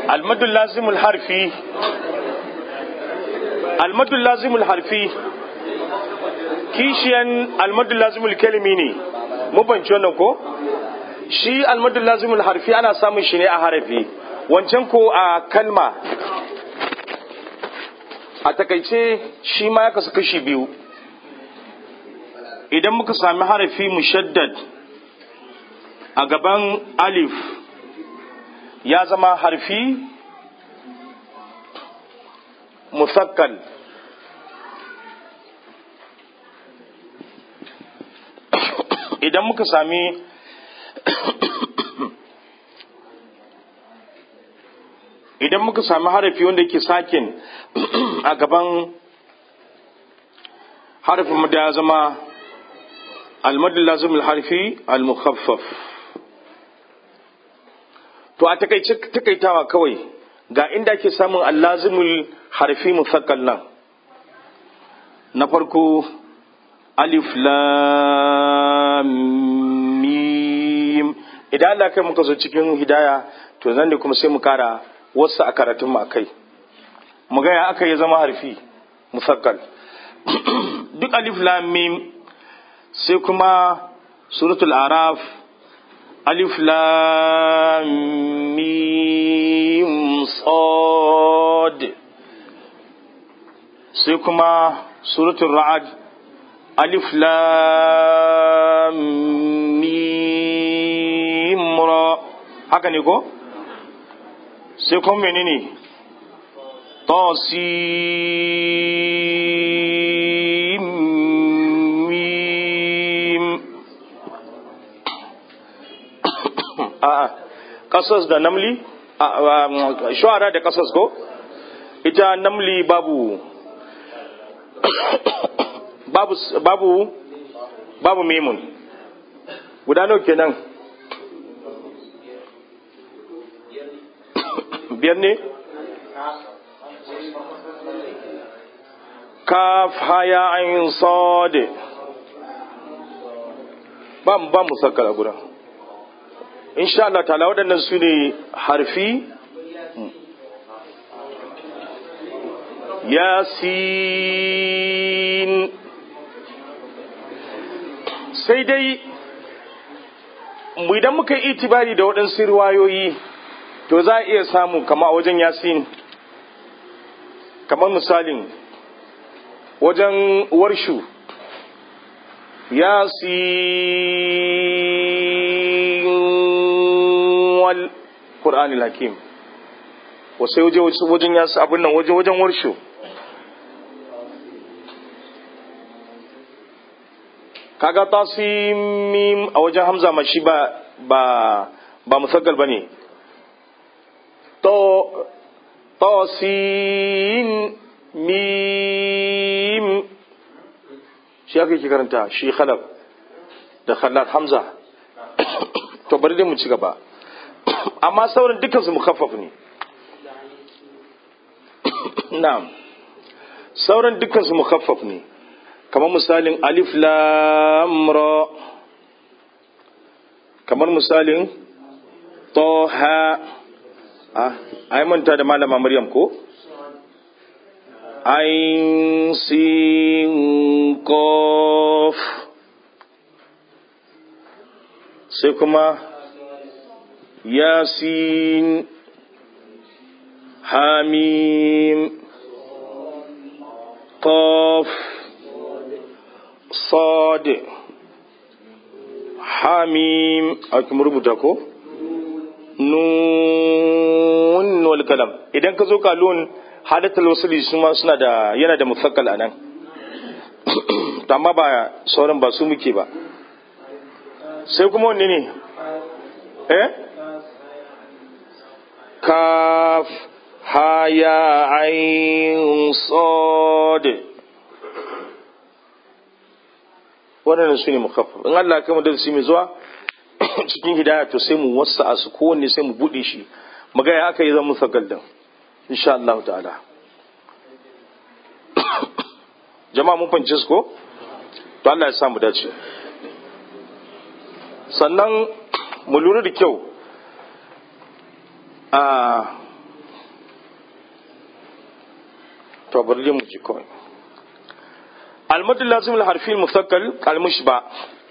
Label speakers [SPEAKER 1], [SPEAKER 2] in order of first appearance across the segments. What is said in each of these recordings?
[SPEAKER 1] almadul lazimul harfi almadul lazimul harfi kishiyan almadul lazimul kalimi ne mu banci wannan ko shi almadul lazimul harfi ana samun shi ne a harafi wancan ko a kalma a takaice shi ma ya kasu kashi biyu idan muka sami harafi mushaddad a gaban alif ya zama harfi musakkal idan muka sami idan muka sami harafi wanda yake sakin a gaban harafin da ya zama almadin lazimul harfi al-mukhaffaf to a takaice takaitawa kawai ga inda ake samun allazimul harfi musakkal nan na farko alif lam mim idan Allah kai muka zo cikin hidaya to zan ne kuma sai mu kara wasu a karatun mu akai mu ga ya aka yi zama harfi musakkal duk alif lam mim sai kuma suratul araf alif lam mim sad sai kuma suratul ra'd alif lam mim ra haka ne ko sai kuma menene tasim mim a kasas da namli shuara da kasas ko ita namli babu babu babu babu memun guda nawa kenan biyar ne kaf haya ayin sade ba mu ba mu sakar a guda insha Allah ta'ala waɗannan su ne harfi yasin sai dai idan muka yi itibari da waɗansu riwayoyi to za a iya samu kama a wajen yasin kamar misalin wajen warshu yasin wal ƙur'anil hakim wasai wajen yasu abin nan wajen warshu kaga tasimim a wajen hamza ma shi ba ba ba musaggal bane to tasin mim shi aka yi karanta shi khalaf da khalaf hamza to bari dai mu ci gaba amma sauran dukkan su mukaffaf ne na'am sauran dukkan su mukaffaf ne kamar misalin alif lam ra kamar misalin toha ah ai manta da malama maryam ko ain sin kof sai kuma yasin hamim qaf sad hamim a kuma rubuta ko nun wal kalam idan ka zo kalon hadatul wasuli suna da yana da mufakkal anan to amma ba sauran ba su muke ba sai kuma wanne ne eh kaf haya ain sad waɗannan su ne mukaffaf in Allah kai mu darasi mai zuwa cikin hidaya to sai mu wasa a su kowanne sai mu buɗe shi mu ga ya aka yi zan musakkal din insha Allah ta'ala jama'a mun fahimci su ko to Allah ya sa mu dace sannan mu lura da kyau a to bari dai mu ji kawai المد اللازم الحرفي المثقل المشبع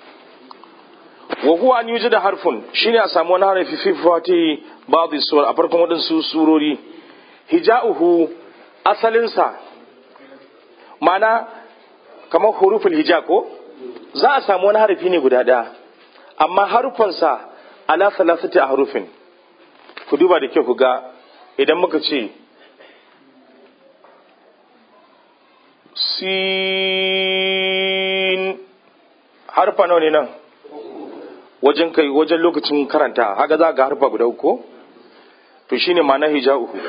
[SPEAKER 1] وهو أن يوجد حرف شيني أسامون حرف في فاتي بعض السور أفركم ودن سوروري هجاؤه أصلنسا معنى كما حروف الهجاء ko za a samu wani harafi ne guda ɗaya amma harufansa ala salasati a harufin ku duba da kyau ku ga idan muka ce sin harfa nawa ne nan wajen kai wajen lokacin karanta haka za ga harfa guda uku to shine ma'ana hija'uhu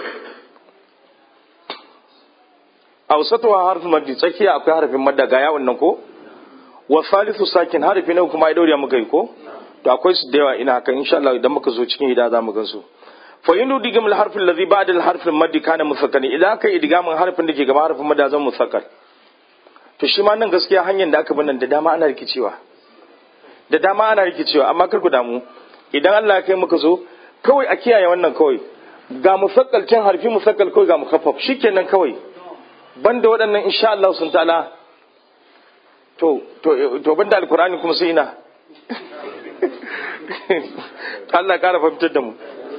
[SPEAKER 1] awsatuha harfin maddi tsakiya akwai harfin madda ga yawon nan ko wa salisu sakin harfi na kuma ya daure muka yi ko to akwai su da yawa ina haka insha Allah idan muka zo cikin hida za mu gan su fa yinu digam al harfin ladhi ba'da al harfin maddi kana musakkal idan kai idgamin harfin da ke gaba harfin madda zan musakkal to shi ma nan gaskiya hanyar da aka bi nan da dama ana rikicewa da dama ana rikicewa amma kar ku damu idan Allah ya kai muka zo kawai a kiyaye wannan kawai ga musakkal can harfi musakkal kawai ga mukaffaf shikenan kawai banda waɗannan insha Allah sun ta'ala to to to banda alkur'ani kuma sai ina Allah ya kara fahimtar da mu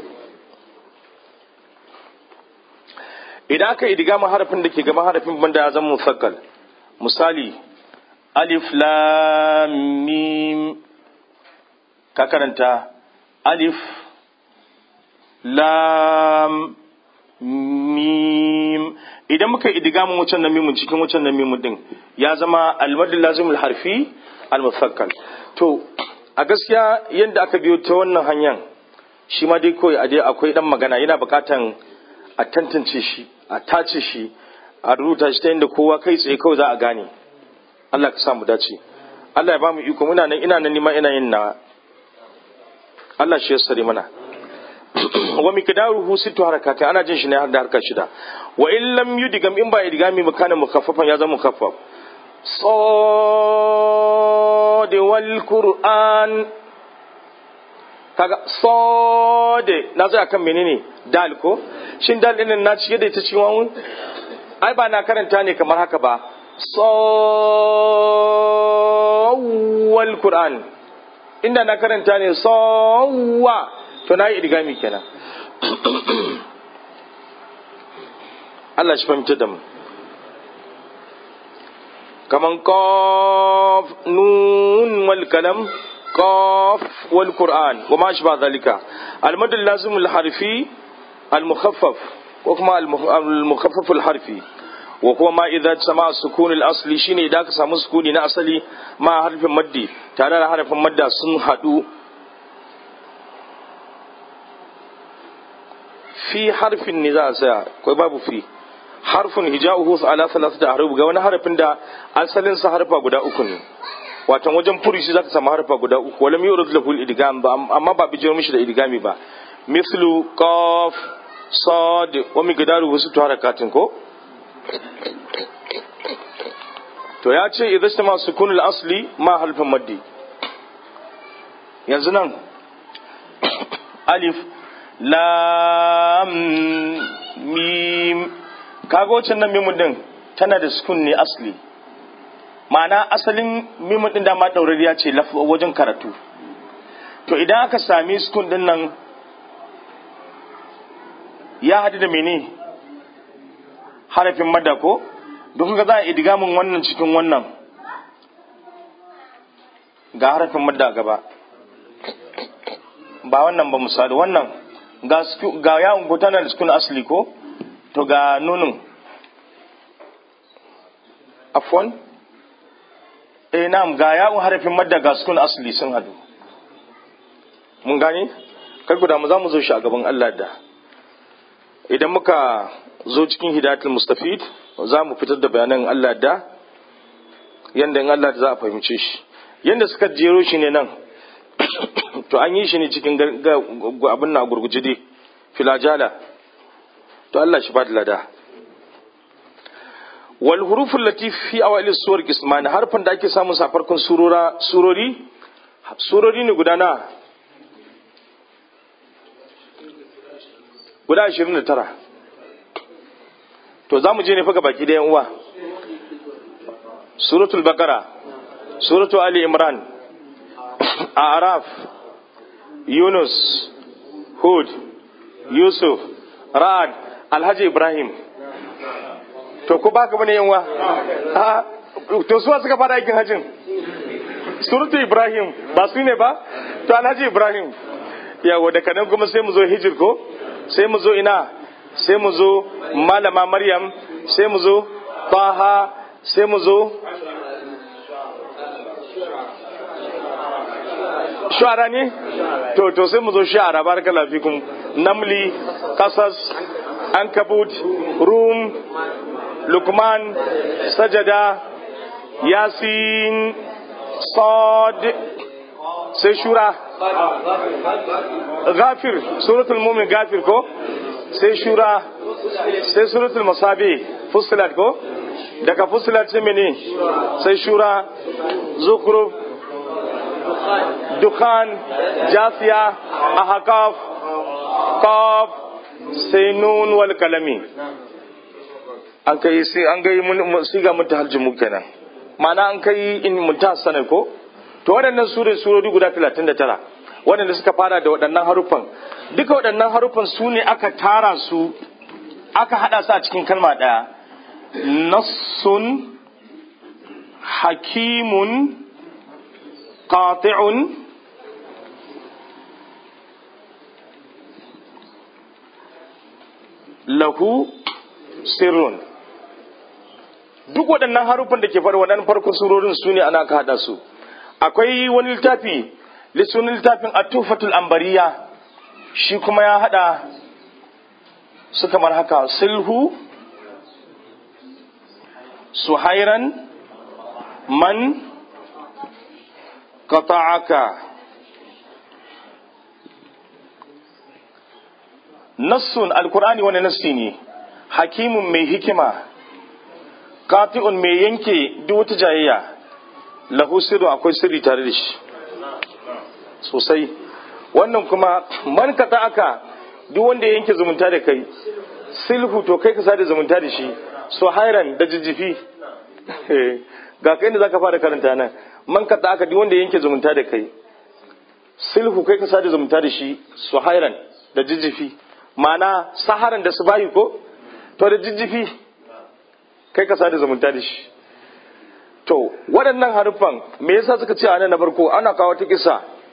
[SPEAKER 1] idan aka idiga ma harafin da ke gaba harafin banda ya zama musakkal misali alif lam mim ka karanta alif lam mim idan muka idigamin wucin nan mimun cikin wucin nan mimun din ya zama almadul lazimul harfi almusakkal to a gaskiya yadda aka biyo ta wannan hanyar shi ma dai kawai a dai akwai dan magana yana bukatan a tantance shi a tace shi a rubuta shi ta yadda kowa kai tsaye kawai za a gane Allah ka samu dace Allah ya ba mu iko muna nan ina nan nima ina yin na Allah shi ya sare mana wa miqdaruhu sittu harakati ana jin shi ne har da harka shida wa in lam yudigam in ba idgami makana mukaffafan ya zama mukaffaf صاد والقرآن kaga sode na zai akan menene dal ko shin dal din na cike da ita cikin wawun ai ba na karanta ne kamar haka ba sawwal qur'an inda na karanta ne sawwa to na yi idgami kenan Allah shi fahimta da mu kaman qaf nun wal kalam qaf wal qur'an wa ma ashba dhalika al mad al lazim al harfi al mukhaffaf wa kuma al mukhaffaf al harfi wa kuma ma idza sama sukun al asli shine idan ka samu sukuni na asali ma harfin maddi tare da harfin madda sun hadu fi harfin ne za a tsaya kai babu fi harfin hija'uhu ala salasati ahruf ga wani harfin da asalin sa harfa guda uku ne watan wajen furushi zaka samu harfa guda uku wala yurad lahu al-idgham ba amma ba bijiro mishi da idgami ba mislu qaf sad wa miqdaru wasu harakatin ko to ya ce idan sama sukun al-asli ma harfin maddi yanzu nan alif lam mim kaga wacce nan mimun din tana da sukun ne asli ma'ana asalin mimun din dama ɗaurariya ce wajen karatu to idan aka sami sukun din nan ya haɗu da mene harafin madda ko don ga za a idigamin wannan cikin wannan ga harafin madda gaba ba wannan ba misali wannan ga yawon ko tana da sukun asli ko to ga nunin afwan eh na'am ga yawon harafin madda ga sukun asli sun hadu mun gane kai guda mu za mu zo shi a gaban Allah da idan muka zo cikin hidayatul mustafid za mu fitar da bayanan Allah da yanda in Allah da za a fahimce shi yanda suka jero shi ne nan to an yi shi ne cikin abin na gurguje dai filajala to Allah shi ba da lada wal hurufun lati fi awailis suwar kisman harfan da ake samun sa farkon surora surori surori ne guda na guda 29 to za mu je ne faga baki da uwa suratul bakara suratul ali imran araf yunus hud yusuf ra'ad alhaji ibrahim to ko baka bane yanwa a to suwa suka fara aikin hajjin suratul ibrahim ba su ne ba to alhaji ibrahim yawo da kanan kuma sai mu zo hijir ko sai mu zo ina sai mu zo malama maryam sai mu zo taha sai mu zo shu'ara ne to to sai mu zo shu'ara barakallahu fikum namli qasas ankabut rum lukman sajada yasin sad sai shura gafir suratul mumin gafir ko sai shura sai suratul masabi fusilat ko daga fusilat sai mene sai shura zukruf dukhan jasiya ahqaf qaf sai nun wal kalami an kai sai an ga mun siga mun tahajjumu kenan ma'ana an kai in munta sanar ko to waɗannan sure surori guda 39 waɗanda suka fara da waɗannan haruffan duka waɗannan haruffan su ne aka tara su aka haɗa su a cikin kalma ɗaya nassun hakimun qati'un lahu sirrun duk waɗannan haruffan da ke faɗa waɗannan farkon surorin su ne ana ka haɗa su akwai wani littafi lissunin littafin atufatul ambariya shi kuma ya hada su kamar haka sulhu suhairan man qata'aka nassun alkur'ani wani nassi ne hakimun mai hikima qati'un mai yanke duk wata jayayya lahu sirru akwai sirri tare da shi sosai wannan kuma man ka aka duk wanda ya yanke zumunta da kai silhu to kai ka sada zumunta da shi so hairan da jijjifi ga kai da zaka fara karanta nan man ka aka duk wanda ya yanke zumunta da kai silhu kai ka sada zumunta da shi so hairan da jijjifi ma'ana saharan da su bayi ko to da jijjifi kai ka sada zumunta da shi to waɗannan haruffan me yasa suka ce a nan na farko ana kawo ta kisa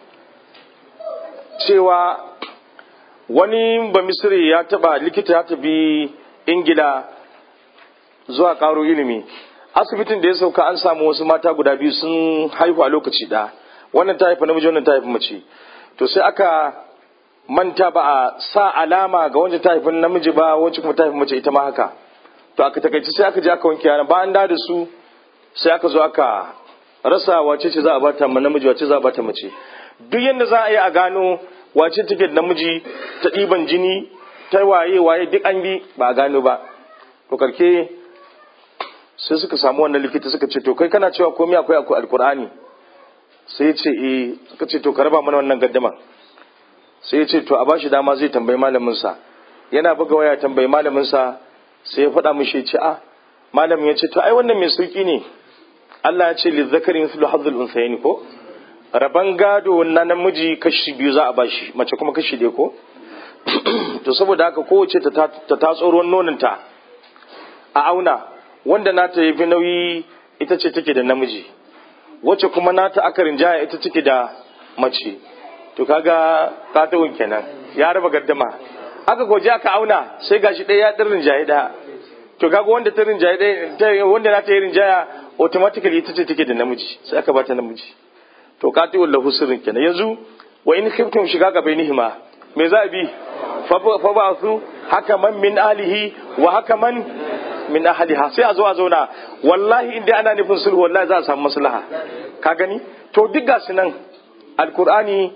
[SPEAKER 1] cewa wani ba misiri ya taba likita ya tafi ingila zuwa karo ilimi asibitin da ya sauka an samu wasu mata guda biyu sun haihu a lokaci ɗaya wannan ta haifa namiji wannan ta haifa mace to sai aka manta ba a sa alama ga wanda ta haifa namiji ba wacce kuma ta haifa mace ita ma haka to aka takaici sai aka je aka wanke yaran bayan da da su sai aka zo aka rasa wace ce za a bata ma namiji wace za a bata mace duk yadda za a yi a gano wace take da namiji ta ɗiban jini ta waye waye duk an bi ba a gano ba to karke sai suka samu wannan likita suka ce to kai kana cewa komai akwai akwai alkur'ani sai ya ce eh suka ce to ka raba mana wannan gaddama sai ya ce to a bashi dama zai tambayi malamin sa yana buga waya tambayi malamin sa sai ya faɗa mishi ya ce a malamin ya ce to ai wannan mai sauki ne Allah ya ce lizzakari mithlu hadhul unthayayn ko raban gado na namiji kashi biyu za a bashi mace kuma kashi ɗaya ko to saboda haka kowace ta tatso ruwan nonanta a auna wanda nata yafi nauyi ita ce take da namiji wacce kuma nata aka rinjaya ita take da mace to kaga katawun kenan ya raba gaddama aka koje aka auna sai gashi ɗaya ya ɗin rinjaye ɗaya to kaga wanda ta rinjaye ɗaya wanda nata ya rinjaya automatically ita ce take da namiji sai aka bata namiji to qati'ul lahu sirrin kenan yanzu wa in khiftum shiga ga bainihima me za a bi fa ba su haka man min alihi wa haka man min ahliha sai a zo a zauna wallahi inda ana nufin sulhu wallahi za a samu maslaha ka gani to duk gasu nan alqur'ani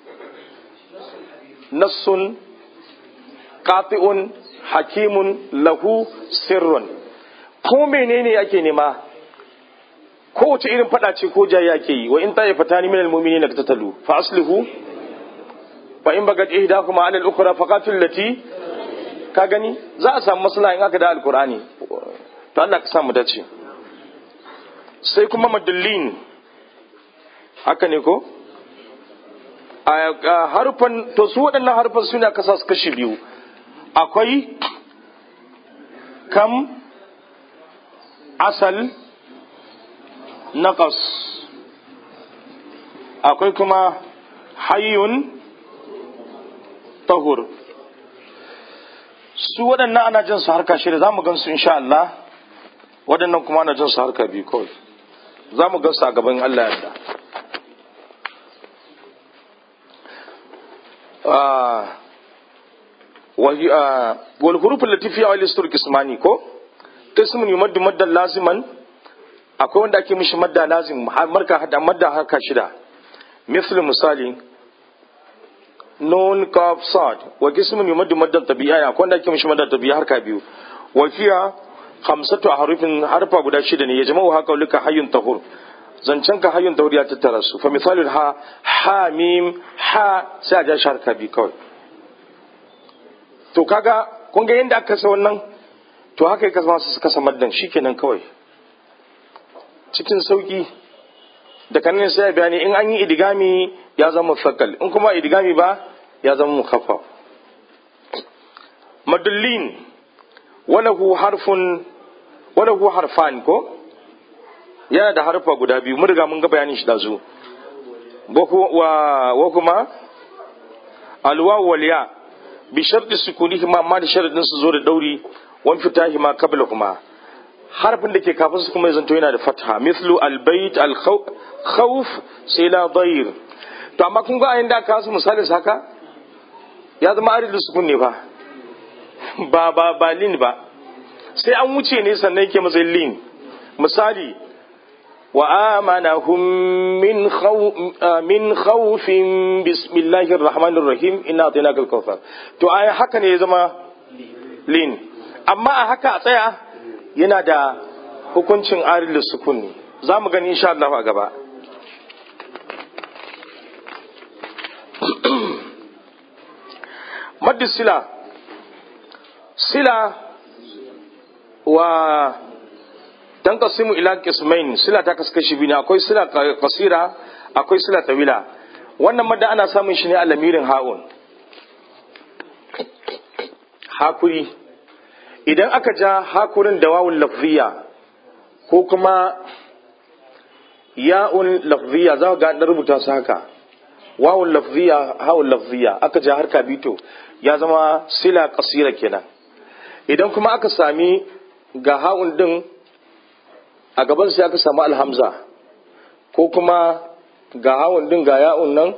[SPEAKER 1] nassun qati'un hakimun lahu sirrun ko menene ake nema kowace irin fada ce ko jayya ke yi wa in ta yafata ni minal mu'minina tatalu fa aslihu fa in bagat ihdakuma ala al-ukhra faqatil lati ka gani za a samu maslaha in aka da alkur'ani to Allah ka samu dace sai kuma madullin haka ne ko a harfan to su waɗannan harfan suna kasa su kashi biyu akwai kam asal naqas akwai kuma hayyun tahur su waɗannan ana jin su harka shida za mu gan su insha Allah waɗannan kuma ana jin su harka biyu kawai za mu gan su a gaban Allah yadda wal huruf allati fi awal istur qismani ko qismun yumaddu maddan laziman akwai wanda ake mishi madda lazim marka hada madda harka shida misali misali nun kaf sad wa qismun yumaddu maddan tabi'a akwai wanda ake mishi madda tabi'a harka biyu wa fiya khamsatu harufin harfa guda shida ne ya jama'u haka lika hayyun tahur zancen ka hayyun tahur ya tattara su fa misalul ha ha mim ha sai a ja shi harka biyu kawai to kaga kun ga yadda aka kasa wannan to haka ya kasa su kasa maddan shikenan kawai cikin sauki da kanin sai bayani in an yi idigami ya zama fakal in kuma idigami ba ya zama mukaffa madullin walahu harfun walahu harfan ko yana da harfa guda biyu mun riga mun ga bayanin shi da zu wa kuma alwa wal ya bi sharti sukunihima amma da sharadin su zo da dauri wan fitahima qablahuma harfin da ke kafin su kuma zanto yana da fatha mithlu albayt alkhawf sai la dayr to amma kun ga ayin da aka su misali haka ya zama aridul sukun ne fa ba ba ba lin ba sai an wuce ne sannan yake matsayin lin misali wa amanahum min khaw min khawfin bismillahir rahmanir rahim inna atainaka al-kawthar to ai haka ne ya zama lin amma a haka a tsaya yana da hukuncin arilus sukun ne za mu gani insha Allah a gaba maddi sila sila wa tanqasimu ila qismain sila ta kaskashi biyu ne akwai sila qasira akwai sila tawila wannan madda ana samun shi ne a lamirin ha'un hakuri idan aka ja hakurin da wawun lafziya ko kuma ya'un lafziya za ga na rubuta su haka wawun lafziya hawun lafziya aka ja harka bito ya zama sila kasira kenan idan kuma aka sami ga ha'un din a gaban sai aka samu alhamza ko kuma ga ha'un din ga ya'un nan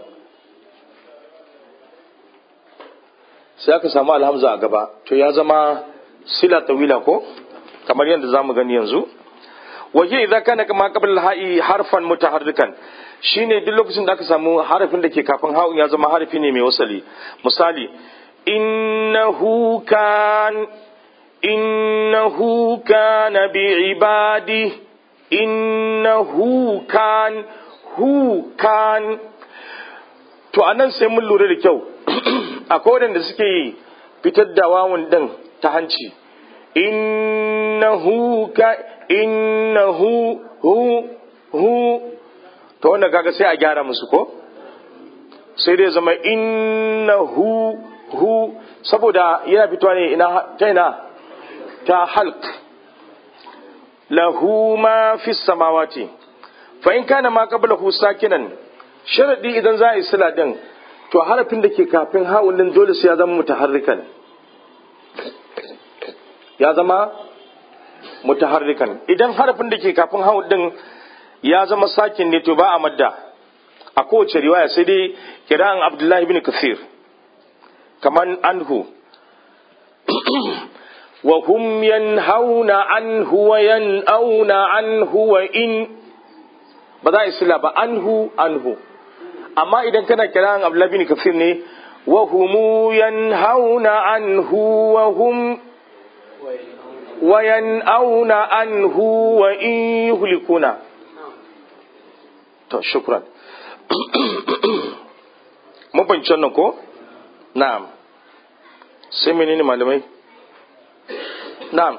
[SPEAKER 1] sai aka samu alhamza a gaba to ya zama sila tawila ko kamar yadda zamu gani yanzu waje idza kana kama qabla al-ha'i harfan mutaharrikan shine duk lokacin da aka samu harafin da ke kafin ha'un ya zama harafi ne mai wasali misali innahu kan innahu kana bi ibadi innahu kan hu kan to anan sai mun lura da kyau akwai wadanda suke fitar da wawun din ta hanci innahu ka innahu hu hu to wanda kaga sai a gyara musu ko sai dai zama innahu hu saboda yana fitowa ne ina ta ina ta halq lahu ma fi samawati fa in kana ma qablahu sakinan sharadi idan za a yi sila din to harafin da ke kafin ha'un din dole sai ya zama mutaharrikan ya zama mutaharrikan idan harafin da ke kafin hau din ya zama sakin ne to ba a madda a kowace riwaya sai dai kira'an abdullahi bin kafir kaman anhu wa hum yanhauna anhu wa yan'auna anhu wa in ba za a isla ba anhu anhu amma idan kana kira'an abdullahi bin kafir ne wa humu yanhauna anhu wa hum وينأون عنه وإن يهلكون to shukran mun fahimci wannan ko na'am sai menene malamai na'am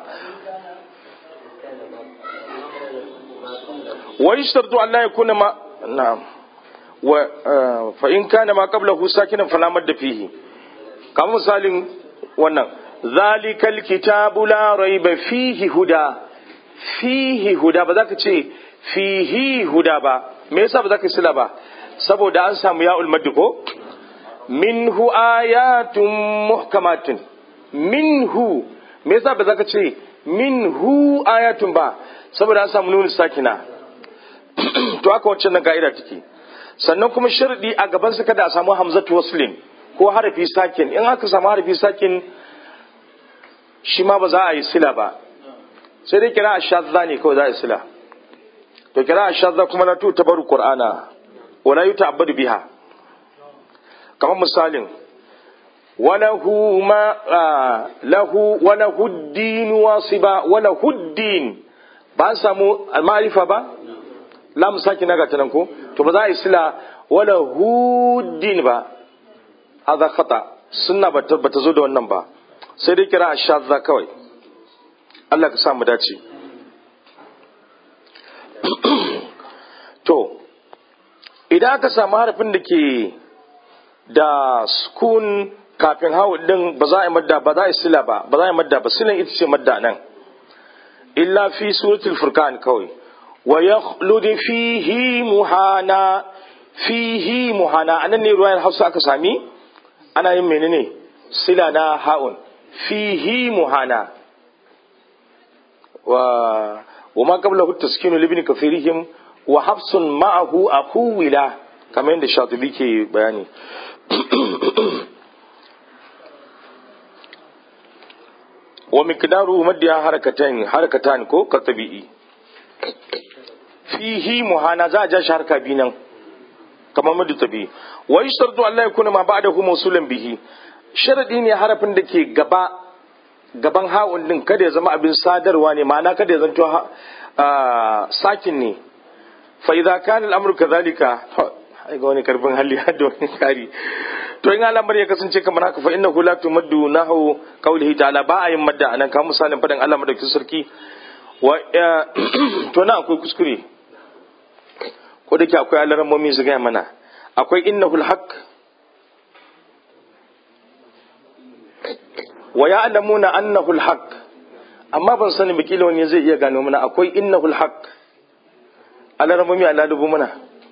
[SPEAKER 1] wa yashtartu an la yakuna ma na'am wa fa in kana ma qablahu sakinan fala madda fihi kamar misalin wannan zalikal kitabu la raiba fihi huda fihi huda ba za ka ce fihi huda ba me yasa ba za ka sila ba saboda an samu ya'ul maddi ko minhu ayatun muhkamatun minhu me yasa ba za ka ce minhu ayatun ba saboda an samu nunu sakina to haka wacce nan ka'ida take sannan kuma sharadi a gaban sa kada a samu hamzatu waslin ko harafi sakin in aka samu harafi sakin shi ma ba za a yi sila ba sai dai kira a shazza ne kawai za a yi sila to kira a shazza kuma na tu tabaru qur'ana wala yuta abadu biha kamar misalin walahu ma lahu walahu din wasiba walahu din ba samu ma'rifa ba lam saki naga tanan ko to ba za a yi sila walahu din ba hadha khata sunna ba ta zo da wannan ba sai dai kira a shazza kawai Allah ka sa mu dace to idan aka samu harafin da ke da sukun kafin hawa din ba za a yi madda ba za a yi sila ba ba za a yi madda ba silan ita ce madda nan illa fi suratul furqan kawai wa yakhlud fihi muhana fihi muhana anan ne ruwayar Hausa aka sami ana yin menene sila na ha'un fihi muhana wa wa ma qablahu taskinu libni kafirihim wa hafsun ma'ahu aquwila kamar yadda shatibi ke bayani wa miqdaru maddiha harakatan harakatan ko ka tabi'i fihi muhana za a ja shi harka bi nan kamar maddu tabi'i wa yashtartu Allah ya kuna ma ba'dahu mawsulan bihi sharadi ne harafin da ke gaba gaban ha'un din kada ya zama abin sadarwa ne ma'ana kada ya zanto sakin ne fa idza kana al-amru kadhalika ai ga wani karfin hali da wani kari to in al'amar ya kasance kamar haka fa innahu la tumaddu nahu qawlihi ta'ala ba a yin madda anan kamar misalin fadan Allah madaukakin sarki wa to na akwai kuskure ko da ke akwai alarammomi su gaya mana akwai innahul haqq wa ya'lamuna annahu al-haq amma ban sani ba kila wani zai iya gano mana akwai innahu al-haq alarmumi ala dubu mana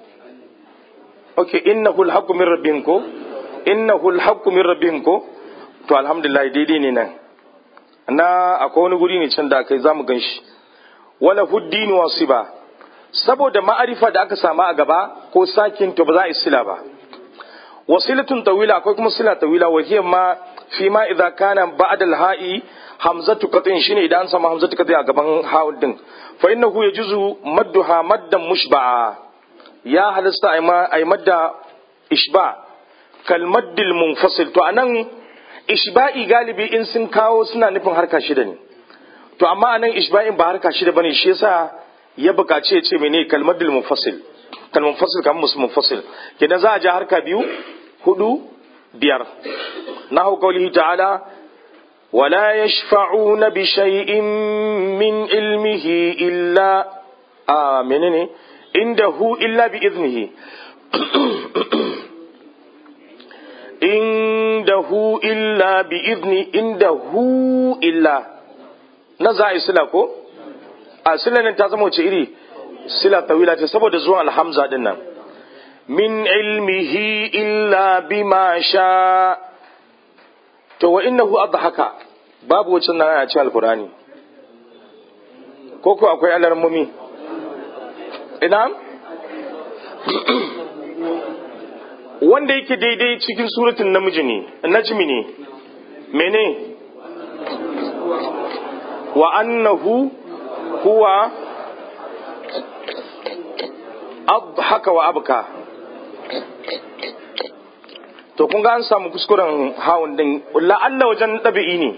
[SPEAKER 1] okay innahu al-haq min rabbihim ko innahu al-haq min rabbihim ko to alhamdulillah daidai ne nan na akwai wani guri ne can da kai zamu ganshi wala huddin wasiba saboda ma'arifa da aka sama a gaba ko sakin to ba za a isila ba wasilatun tawila akwai kuma sila tawila wa hiya ma fi ma idza kana ba'da al-ha'i hamzatu qatin shine idan an samu hamzatu qatin a gaban ha'un din fa innahu yajuzu madduha maddan mushba'a ya halasta ay ma ay madda ishba kal maddil munfasil to anan ishba'i galibi in sun kawo suna nufin harka shida ne to amma anan ishba'in ba harka shida bane shi yasa ya bukaci ya ce mene kal maddil munfasil kal munfasil kamar musu munfasil kenan za a ja harka biyu hudu biyar nahu qawlihi ta'ala wala yashfa'una bi shay'in min ilmihi illa a menene indahu illa bi iznihi indahu illa bi izni indahu illa na za a yi sila ko a sila nan ta zama wace iri sila tawila ce saboda zuwan alhamza din nan min ilmihi illa bima sha to wa innahu adhaka babu wacce nan a cikin alqur'ani ko ko akwai alarmumi ina wanda yake daidai cikin suratun namiji ne najmi ne mene wa annahu huwa adhaka wa abka to kun ga an samu kuskuren hawan din la'alla wajen ɗabi'i ne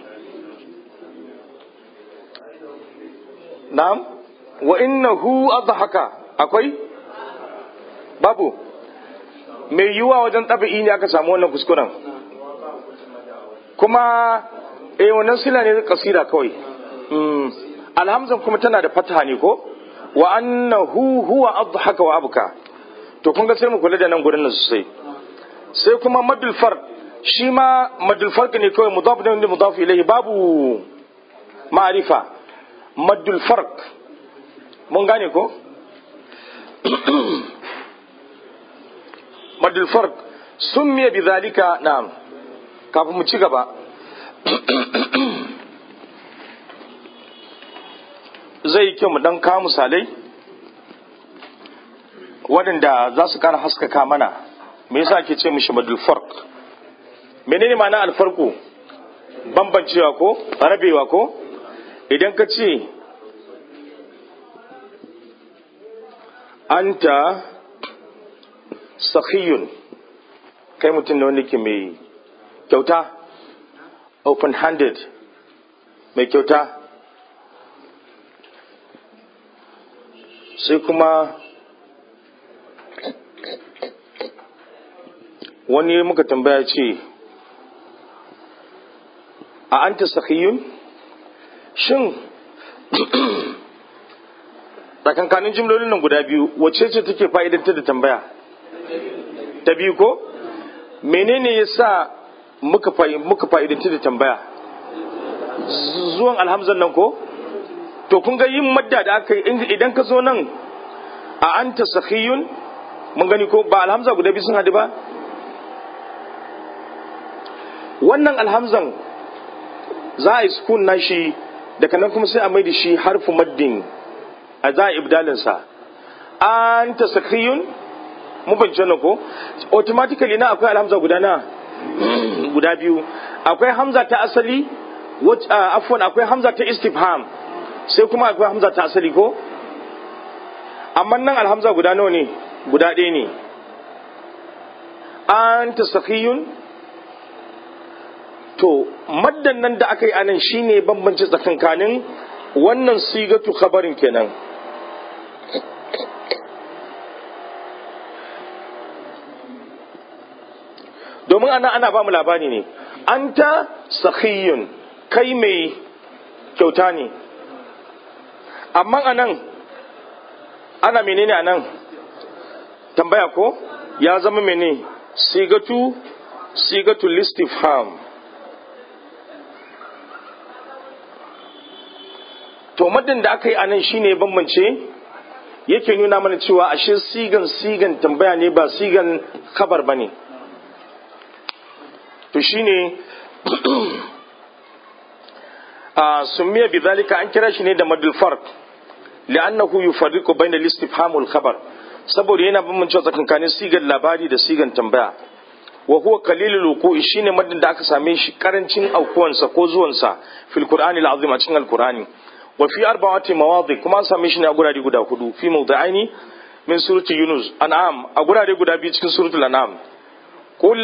[SPEAKER 1] na'am wa innahu adhaka akwai babu mai yiwuwa wajen ɗabi'i ne aka samu wannan kuskuren kuma eh wannan sila ne kasira kawai alhamzan kuma tana da fataha ne ko wa annahu huwa adhaka wa abka to kun ga sai mu kula da nan gurin nan sosai sai kuma madul farq shi ma madul farq ne kawai mudaf ne mudaf ilayhi babu ma'rifa madul farq mun gane ko madul farq summiya bidhalika na'am kafin mu ci gaba zai yi kyau mu dan kawo misalai waɗanda za su kara haskaka mana me yasa ake ce mishi madul farq menene ma'ana alfarku bambancewa ko rabewa ko idan ka ce anta sakhiyun kai mutum ne wanda ke mai kyauta open handed mai kyauta sai kuma wani muka tambaya ce a anta sakhiyun shin tsakankanin jimlolin nan guda biyu wacce ce take fa'idantar da tambaya ta biyu ko menene ya sa muka fa'idantar da tambaya zuwan alhamzan nan ko to kun ga yin madda da aka yi idan ka zo nan a anta sakhiyun mun gani ko ba alhamza guda biyu sun hadu ba wannan alhamzan za a yi sukun nashi daga nan kuma sai a mai da shi harfu maddin a za a ibdalinsa an ta sakiyun mu bance nan ko automatically na akwai alhamza guda na guda biyu akwai hamza ta asali afwan akwai hamza ta istifham sai kuma akwai hamza ta asali ko amma nan alhamza guda nawa ne guda ɗaya ne an ta sakiyun to maddan nan da aka yi anan shine bambanci tsakankanin wannan sigatu khabarin kenan domin ana ana ba mu labari ne anta sakhiyun kai mai kyauta ne amma anan ana menene anan tambaya ko ya zama mene sigatu sigatu listifham to madin da aka yi a nan shine bambance yake nuna mana cewa ashe sigan sigan tambaya ne ba sigan kabar ba ne to shine a summiya bi zalika an kira shi ne da madul farq li'annahu yufarriqu bayna al-istifham wal khabar saboda yana bambance tsakankanin sigan labari da sigan tambaya wa huwa qalilul wuqu'i shine madin da aka same shi karancin aukuwansa ko zuwansa fil qur'ani al-azim a cikin al-qur'ani wa fi arba'ati mawadi kuma an same shi ne a gurare guda hudu fi mawda'aini min surati yunus an'am a gurare guda biyu cikin suratul an'am قل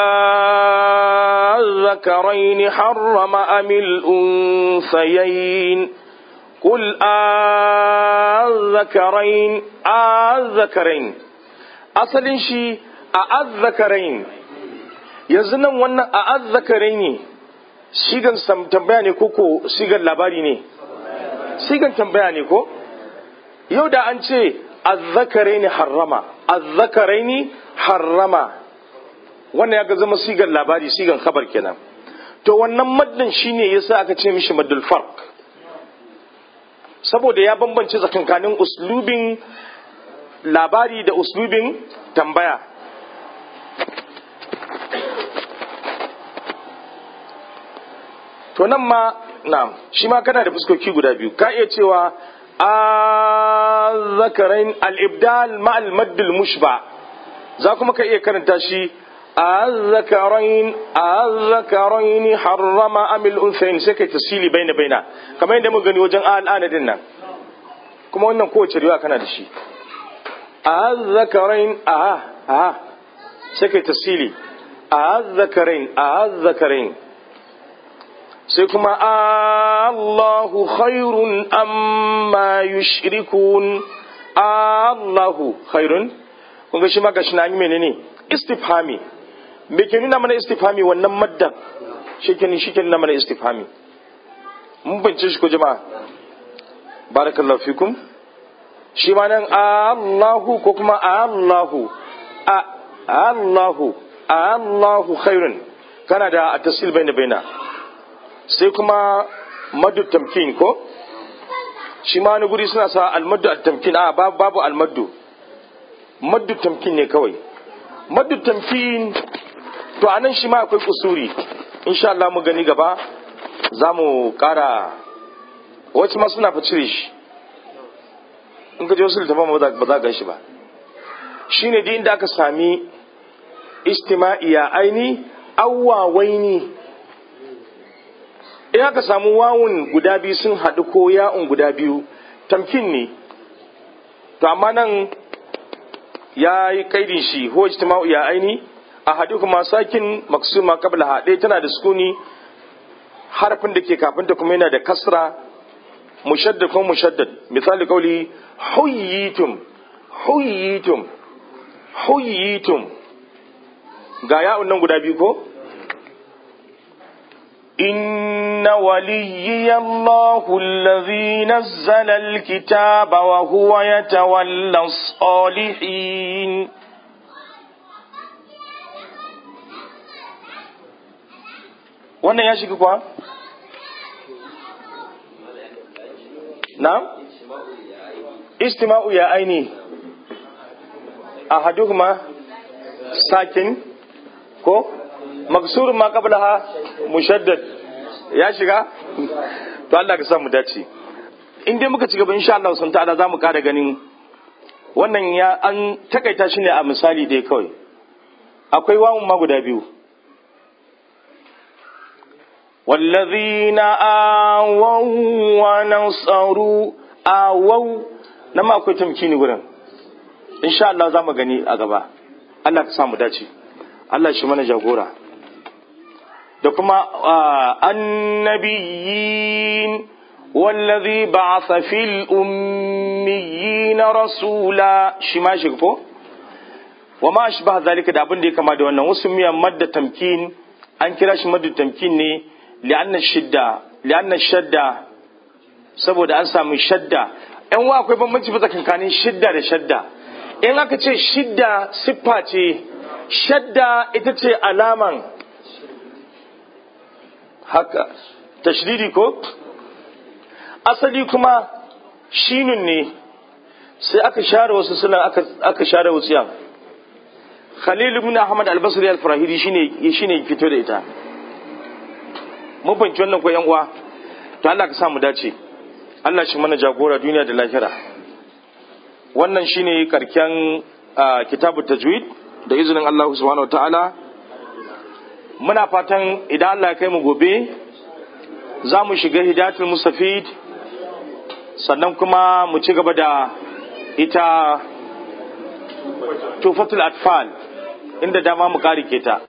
[SPEAKER 1] أذكرين حرم أم الأنثيين قل أذكرين أذكرين أصل شي أذكرين yanzu nan wannan a azzakarai ne sigan tambaya ne koko sigan labari ne sigan tambaya ne ko yau da an ce azzakarai ne harrama azzakarai ne harrama wannan ya ga zama sigan labari sigan khabar kenan to wannan maddan shine yasa aka ce mishi maddul farq saboda ya bambance tsakankanin uslubin labari da uslubin tambaya to nan ma na shi ma kana da fuskoki guda biyu ka iya cewa azzakarain al-ibdal ma al-maddul mushba za kuma ka iya karanta shi azzakarain azzakarain harrama amil unsayin sai kai tasili baina baina kamar yadda muka gani wajen al'ana din nan kuma wannan kowace riwa kana da shi azzakarain a a sai kai tasili azzakarain azzakarain sai kuma Allahu khairun amma yushrikun Allahu khairun kun ga shi ma gashi na yi menene istifhami me ke nuna mana istifhami wannan maddan shi ke shi ke nuna mana istifhami mun bance shi ko jama'a barakallahu fikum shi ma nan Allahu ko kuma Allahu a Allahu Allahu khairun kana da at-tasil baina baina sai kuma maddu tamkin ko shi ma wani guri suna sa almaddu at-tamkin a babu babu almaddu maddu tamkin ne kawai maddu tamkin to anan shi ma akwai kusuri insha Allah mu gani gaba za mu kara wasu ma suna fa cire shi in ka je wasu littafin ba za ga shi ba shi ne inda aka sami istima'iya aini awwawaini in aka samu wawun guda biyu sun haɗu ko ya'un guda biyu tamkin ne to amma nan ya yi kaidin shi ho istima'u ya aini a haɗu kuma sakin maksuma kabla haɗe tana da sukuni harafin da ke kafinta kuma yana da kasra mushaddad ko mushaddad misali kauli huyyitum huyyitum huyyitum ga ya'un nan guda biyu ko إن وليي الله الذي نزل الكتاب وهو يتولى الصالحين wannan ya shiga kuwa? na? istima'u ya aini a haduhuma sakin ko? maksurun ma qablaha mushaddad ya shiga to Allah ka sa mu dace in dai muka ci gaba insha Allah sun ta'ala zamu kara ganin wannan ya an takaita shi ne a misali dai kawai akwai wawun ma guda biyu والذين آووا ونصروا آووا نما akwai tamkini gurin insha Allah zamu gani a gaba Allah ka sa mu dace Allah shi mana jagora da kuma annabiyin wallazi ba'atha fil ummiyin rasula shi ma shi ko wa ma ashbah zalika da abin da ya kama da wannan wasu miyan madda tamkin an kira shi madda tamkin ne li'anna shidda li'anna shadda saboda an samu shadda yan wa akwai bambanci tsakanin shidda da shadda in aka ce shidda siffa ce shadda ita ce alaman haka tashdidi ko asali kuma shinun ne sai aka share wasu suna aka, aka share wasu yan khalil ibn ahmad al-basri al-farahidi shine shine fito da ita mun fahimci wannan ko yan uwa to Allah ka sa mu dace Allah shi mana jagora duniya da lahira wannan shine karken kitabut tajwid da izinin Allah subhanahu wataala muna fatan idan Allah ya kai mu gobe za mu shiga hidayatul mustafid sannan kuma mu ci gaba da ita tufatul atfal inda dama mu karike ta